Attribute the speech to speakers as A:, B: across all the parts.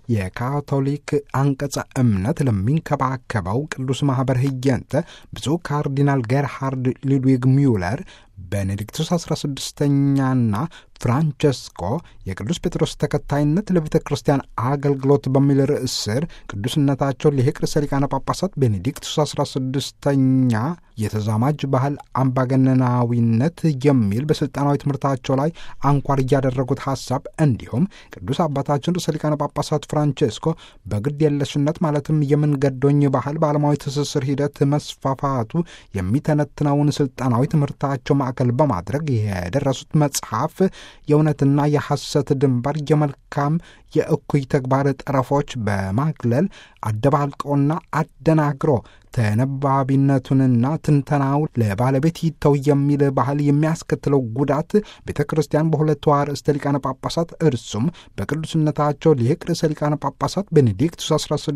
A: የካቶሊክ አንቀጸ እምነት ለሚንከባከበው ቅዱስ ማኅበር ህየንተ ብፁዕ ካርዲናል ጌርሃርድ ሉድዊግ ሚውለር ቤኔዲክቱስ 16ኛና ፍራንቸስኮ የቅዱስ ጴጥሮስ ተከታይነት ለቤተ ክርስቲያን አገልግሎት በሚል ርዕስ ስር ቅዱስነታቸው ሊቅ ርዕሰ ሊቃነ ጳጳሳት ቤኔዲክቱስ 16ኛ የተዛማጅ ባህል አምባገነናዊነት የሚል በሥልጣናዊ ትምህርታቸው ላይ አንኳር እያደረጉት ሐሳብ እንዲሁም ቅዱስ አባታችን ርዕሰ ሊቃነ ጳጳሳት ፍራንቸስኮ በግድ የለሽነት ማለትም የምንገዶኝ ባህል በዓለማዊ ትስስር ሂደት መስፋፋቱ የሚተነትነውን ሥልጣናዊ ትምህርታቸው ማዕከል በማድረግ የደረሱት መጽሐፍ የእውነትና የሐሰት ድንበር የመልካም የእኩይ ተግባር ጠረፎች በማግለል አደባልቆና አደናግሮ ተነባቢነቱንና ትንተናው ለባለቤት ይተው የሚል ባህል የሚያስከትለው ጉዳት ቤተ ክርስቲያን በሁለቱ አርእስተ ሊቃነ ጳጳሳት እርሱም በቅዱስነታቸው ሊቅ ርዕሰ ሊቃነ ጳጳሳት ቤኔዲክቱስ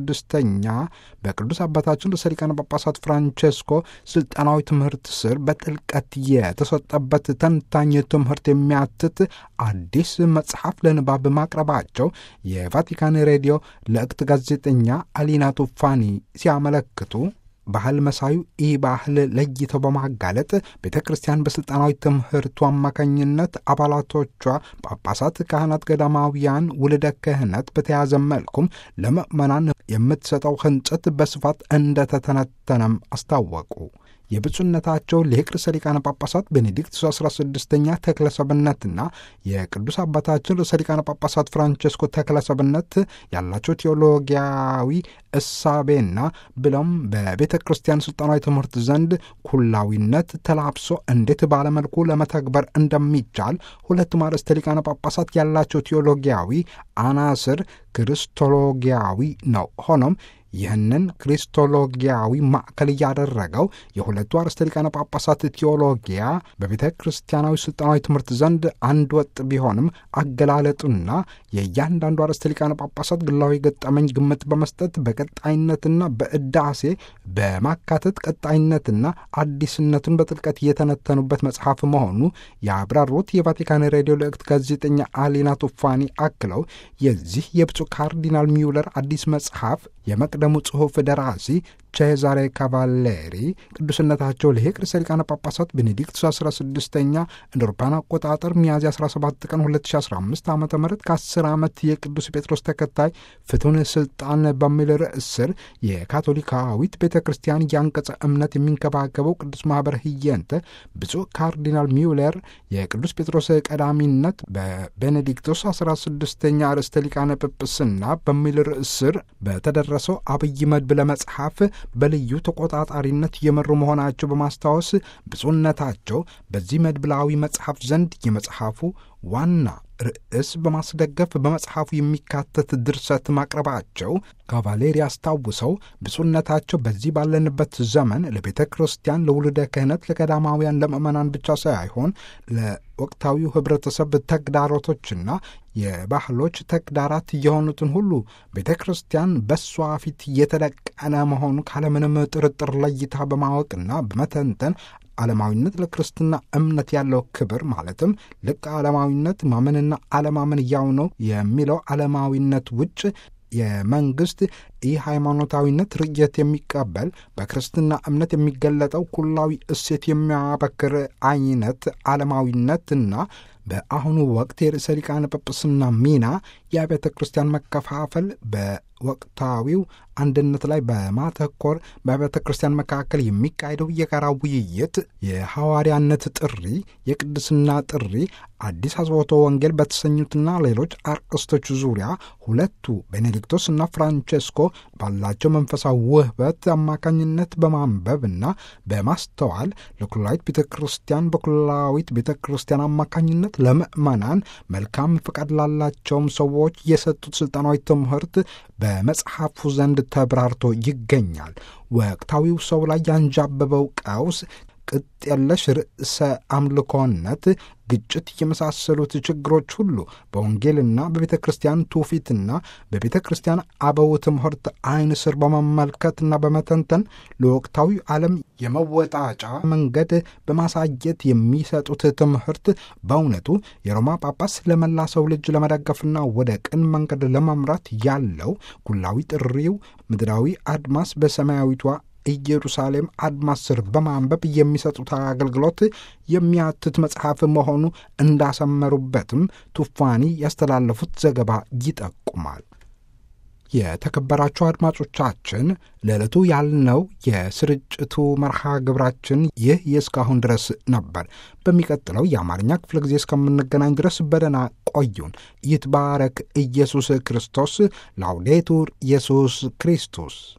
A: 16ኛ በቅዱስ አባታችን ርዕሰ ሊቃነ ጳጳሳት ፍራንቸስኮ ስልጣናዊ ትምህርት ስር በጥልቀት የተሰጠበት ተንታኝ ትምህርት የሚያትት አዲስ መጽሐፍ ለንባብ ማቅረባቸው የቫቲካን ሬዲዮ ለእክት ጋዜጠኛ አሊና ቱፋኒ ሲያመለክቱ ባህል መሳዩ ኢ ባህል ለይተው በማጋለጥ ቤተ ክርስቲያን በሥልጣናዊ ትምህርቱ አማካኝነት አባላቶቿ ጳጳሳት፣ ካህናት፣ ገዳማውያን ውልደ ክህነት በተያዘ መልኩም ለምእመናን የምትሰጠው ህንጸት በስፋት እንደተተነተነም አስታወቁ። የብፁዕነታቸው ሊቅ ርዕሰ ሊቃነ ጳጳሳት ቤኔዲክቱስ 16ኛ ተክለሰብነትና የቅዱስ አባታችን ርዕሰ ሊቃነ ጳጳሳት ፍራንቸስኮ ተክለሰብነት ያላቸው ቴዎሎጊያዊ እሳቤና ብሎም በቤተ ክርስቲያን ስልጣናዊ ትምህርት ዘንድ ኩላዊነት ተላብሶ እንዴት ባለመልኩ ለመተግበር እንደሚቻል ሁለቱም አርእስተ ሊቃነ ጳጳሳት ያላቸው ቴዎሎጊያዊ አናስር ክርስቶሎጊያዊ ነው። ሆኖም ይህንን ክሪስቶሎጊያዊ ማዕከል እያደረገው የሁለቱ አርእስተ ሊቃነ ጳጳሳት ቴዎሎጊያ በቤተ ክርስቲያናዊ ስልጣናዊ ትምህርት ዘንድ አንድ ወጥ ቢሆንም አገላለጡና የእያንዳንዱ አርእስተ ሊቃነ ጳጳሳት ግላዊ ገጠመኝ ግምት በመስጠት በቀጣይነትና በእዳሴ በማካተት ቀጣይነትና አዲስነቱን በጥልቀት የተነተኑበት መጽሐፍ መሆኑ ያብራሩት የቫቲካን ሬዲዮ ልእክት ጋዜጠኛ አሊና ቱፋኒ አክለው የዚህ የብፁዕ ካርዲናል ሚውለር አዲስ መጽሐፍ የመቅደሙ ጽሑፍ ደራሲ ቼዛሬ ካቫሌሪ ቅዱስነታቸው ሊቅ ርዕሰ ሊቃነ ጳጳሳት ቤኔዲክቱስ 16ኛ እንደ አውሮፓውያን አቆጣጠር ሚያዝያ 17 ቀን 2015 ዓ ም ከ10 ዓመት የቅዱስ ጴጥሮስ ተከታይ ፍቱን ስልጣን በሚል ርዕስ ስር የካቶሊካዊት ቤተ ክርስቲያን የአንቀጸ እምነት የሚንከባከበው ቅዱስ ማኅበር ህየንተ ብፁዕ ካርዲናል ሚውለር የቅዱስ ጴጥሮስ ቀዳሚነት በቤኔዲክቶስ 16ኛ ርዕሰ ሊቃነ ጵጵስና በሚል ርዕስ ስር በተደረሰው አብይ መድብለ መጽሐፍ በልዩ ተቆጣጣሪነት የመሩ መሆናቸው በማስታወስ ብፁዕነታቸው በዚህ መድብላዊ መጽሐፍ ዘንድ የመጽሐፉ ዋና ርዕስ በማስደገፍ በመጽሐፉ የሚካተት ድርሰት ማቅረባቸው ካቫሌሪ አስታውሰው ብፁዕነታቸው በዚህ ባለንበት ዘመን ለቤተ ክርስቲያን፣ ለውልደ ክህነት፣ ለቀዳማውያን፣ ለምእመናን ብቻ ሳይሆን ለወቅታዊው ህብረተሰብ ተግዳሮቶችና የባህሎች ተግዳራት የሆኑትን ሁሉ ቤተ ክርስቲያን በሷ ፊት የተደቀነ መሆኑ ካለምንም ጥርጥር ለይታ በማወቅና በመተንተን ዓለማዊነት ለክርስትና እምነት ያለው ክብር ማለትም ልቅ ዓለማዊነት ማመንና አለማመን ያው ነው የሚለው ዓለማዊነት ውጭ የመንግስት ይህ ሃይማኖታዊነት ርየት የሚቀበል በክርስትና እምነት የሚገለጠው ኩላዊ እሴት የሚያበክር አይነት ዓለማዊነትና በአሁኑ ወቅት የርዕሰ ሊቃነ ጵጵስና ሚና የአብያተ ክርስቲያን መከፋፈል በወቅታዊው አንድነት ላይ በማተኮር በአብያተ ክርስቲያን መካከል የሚካሄደው የጋራ ውይይት፣ የሐዋርያነት ጥሪ፣ የቅድስና ጥሪ፣ አዲስ አጽብዖተ ወንጌል በተሰኙትና ሌሎች አርዕስቶች ዙሪያ ሁለቱ ቤኔዲክቶስ እና ፍራንቼስኮ ባላቸው መንፈሳዊ ውህበት አማካኝነት በማንበብና በማስተዋል ለኩላዊት ቤተ ክርስቲያን በኩላዊት ቤተ ክርስቲያን አማካኝነት ለምእመናን መልካም ፍቃድ ላላቸውም ሰዎች የሰጡት ስልጣናዊ ትምህርት በመጽሐፉ ዘንድ ተብራርቶ ይገኛል። ወቅታዊው ሰው ላይ ያንዣበበው ቀውስ ቅጥ የለሽ ርዕሰ አምልኮነት፣ ግጭት የመሳሰሉት ችግሮች ሁሉ በወንጌልና በቤተ ክርስቲያን ትውፊትና በቤተ ክርስቲያን አበው ትምህርት ዓይን ስር በመመልከትና በመተንተን ለወቅታዊ ዓለም የመወጣጫ መንገድ በማሳየት የሚሰጡት ትምህርት በእውነቱ የሮማ ጳጳስ ለመላ ሰው ልጅ ለመደገፍና ወደ ቅን መንገድ ለመምራት ያለው ኩላዊ ጥሪው ምድራዊ አድማስ በሰማያዊቷ ኢየሩሳሌም አድማስ ስር በማንበብ የሚሰጡት አገልግሎት የሚያትት መጽሐፍ መሆኑ እንዳሰመሩበትም ቱፋኒ ያስተላለፉት ዘገባ ይጠቁማል። የተከበራችሁ አድማጮቻችን ለዕለቱ ያልነው የስርጭቱ መርሃ ግብራችን ይህ የእስካሁን ድረስ ነበር። በሚቀጥለው የአማርኛ ክፍለ ጊዜ እስከምንገናኝ ድረስ በደህና ቆዩን። ይትባረክ ኢየሱስ ክርስቶስ። ላውዴቱር ኢየሱስ ክርስቶስ